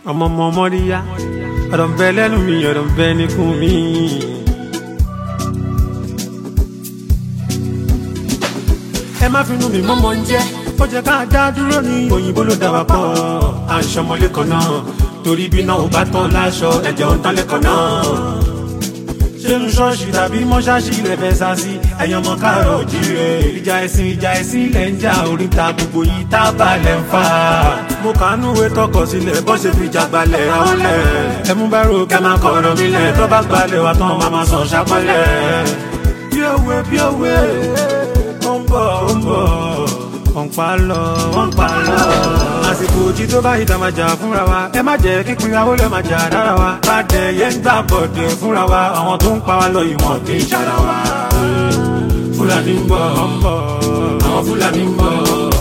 ọmọ ọmọ mọ́ríyá ọ̀rọ̀ ń bẹ lẹ́nu mi ọ̀rọ̀ ń bẹ níkùn mi. ẹ má finú mi mọ́mọ́ ń jẹ́ ó jẹ́ ká dá dúró ní òyìnbó ló dá wa pọ̀ à ń ṣọmọlé kan náà torí bí náà ò bá tán láṣọ ẹ̀jẹ̀ ò ń tán lẹ́kọ̀ọ́ náà ṣéun ṣọ́ọ̀ṣì tàbí mọ́ṣáṣí ilẹ̀ fẹ́ sá sí ẹ̀yàn ọmọ káàrọ̀ òjíire ìjà ẹ̀sìn ìjà ẹ̀sìn ilẹ̀ ń jà oríta gbogbo yìí tá a balẹ̀ ń fà. mo kàánú ìwé tọkọ sílẹ̀ bọ́ ṣe fi jàgbalẹ̀ ọ̀lẹ̀ ẹ̀mú bá ro kẹ́ máa kọ̀rọ̀ mi lẹ̀ tó bá gbalẹ̀ wà tán máa máa sàn ṣàpọ̀lẹ̀. bí òwe bí òwe ó ń bọ̀ ó ń bọ̀ wọ́n pa lọ wọ́n pa lọ. àsìkò òjì tó bá ìta máa jà fúnra wa ẹ má jẹ́ kí pinra ó lè máa jà dára wa. bàdẹ yẹn ń gbà bọ̀dẹ̀ fúnra wa àwọn tó ń pa wá lọ ìwọ̀n kì í ṣara wa. fúlàní ń bọ̀ àwọn fúlàní ń bọ̀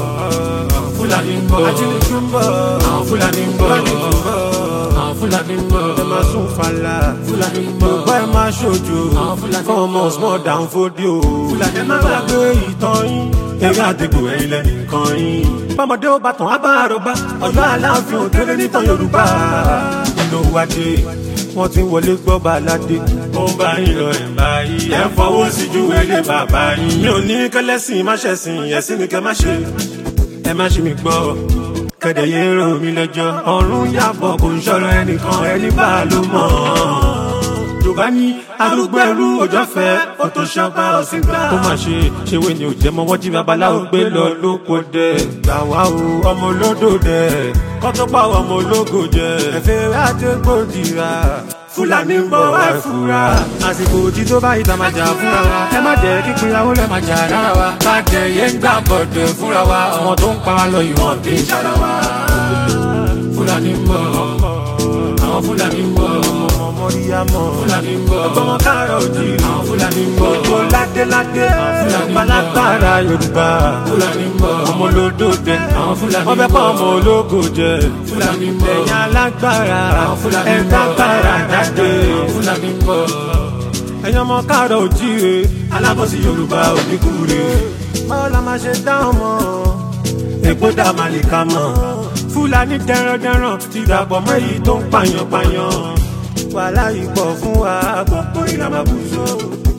fúlàní ń bọ̀ ajínigbé ń bọ̀ àwọn fúlàní ń bọ̀ àwọn fúlàní ń bọ̀ ẹ máa sún fàlà fúlàní ń bọ̀ gbogbo ẹ máa ṣojo fún ọmọ small down fódìó fúlàní má gbàgbé ìtàn yín eré àdìgbò ẹ̀yìn lẹ́nu kan yín. bọ́mọdé ó bá tàn á bá àròbá ọ̀yọ́ aláàfin òkèlè nítàn yorùbá. nínú wájú wọ́n ti wọlé gbọ́ baládé. ó ń bá yín lọ ẹ̀ báyìí ẹ̀ fọwọ́ sí ju ilé bàbá yín. mi ò ní kẹlẹ́sìn má ṣẹ̀sìn ẹ̀sìn ni kẹ́ má ṣe. ẹ má ṣe mi gbọ́ kẹ̀dẹ̀ yé rò mí lẹ́jọ́. ọ̀run yàbọ̀ kò ń ṣọ̀rọ̀ ẹnìkan ẹni bá ló mọ̀ yorùbá ní arúgbó ẹrú òjò fẹ photoshop ọsìn gbà. ó mà ṣe ṣèwé ni ò jẹ́ mọ́ wọ́n jí babaláwo gbé lọ lóko dẹ̀. gbà wá o ọmọ olódò dẹ̀ kọ́tọ́ pa ọmọ ológo jẹ. ẹ̀fẹ̀ àdégbò dìra fúlàní ń bọ̀ wá fura. àsìkò òjì tó bá ìta máa jà fúnra wa. ẹ má jẹ́ kí ìpínyàwó lẹ̀ máa jà lára wa. bàjẹ́ yẹn ń gbà bọ̀dẹ̀ fúnra wa. àwọn tó ń pa wá lọ ìwọ̀n kì í ṣara wa. fúlàní ń bọ̀ àwọn fúlàní ń bọ̀ mọ̀ríyámọ̀. Fúlàní ń bọ̀. Ọgbọ́n káàrọ̀ òjì. Àwọn Fúlàní ń bọ̀. Gbogbo ládéládé. Fúlàní ń bọ̀. Palágbára Yorùbá. Fúlàní ń bọ̀. Ọmọ olódò dẹ. Àwọn Fúlàní ń bọ̀. Wọ́n fẹ́ kọ́ ọmọ ológo jẹ. Fúlàní ń bọ̀. Ẹ̀yin alágbára. Àwọn Fúlàní ń bọ̀. Ẹ̀dá gbára jáde. Àwọn Fúlàní ń bọ̀. Ẹ̀yin ọmọ káàrọ̀ òjì re. Alábọ̀sí Yorùbá òdìkúre. Báwo la máa ṣe dá ọmọ? Èpo dá màlìkà mọ̀. Fúlàní dẹrandẹran ti dàpọ̀ mọ́ èyí tó ń pààyàn pààyàn wàhálà yìí pọ̀ fún wa gbogbo ìlànà bùsọ̀.